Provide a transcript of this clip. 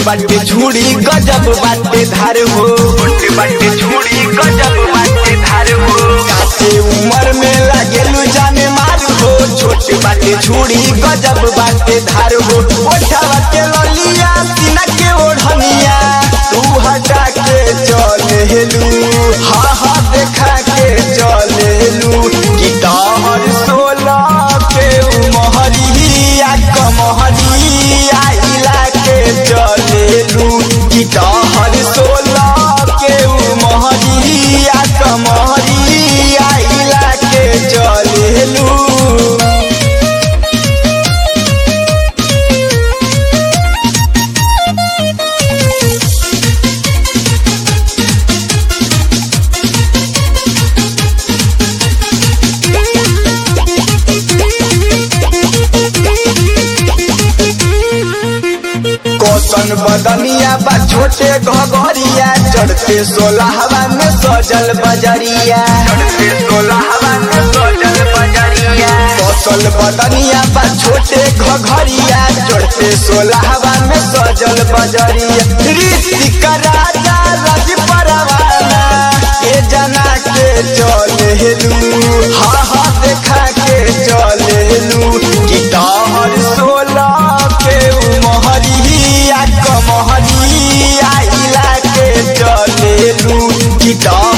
बाटे झूड़ी गजब बाटे धार हो छोटे बाटे छुड़ी गजब बाटे धार हो काटे उम्र में लागेलू जाने मार हो छोटे बाटे झूड़ी गजब बाटे धार हो ओठावा के ललिया सीना के ओढ़निया तू हटा के चलेलू हाँ हाँ देखा के चलेलू कि तोहर सोलह के उमहरिया कमहरिया इला के चलेलू कि तोहर सोलह के उमहरिया कमहरिया इला के चलेलू कौशन बदनिया बा छोटे घगरिया चढ़ते सोलहवा में सजल बजरिया चढ़ते सोलहवा में सजल बजरिया कौशल बदनिया बा छोटे घघरिया चढ़ते सोलहवा में सजल बजरिया ऋतिक राजा रज परवाना के जना के चलेलू हाँ हाँ देखा के चलेलू कि तोहर सोलह के उमहरिया कमहरिया इला के चलेलू कि तोहर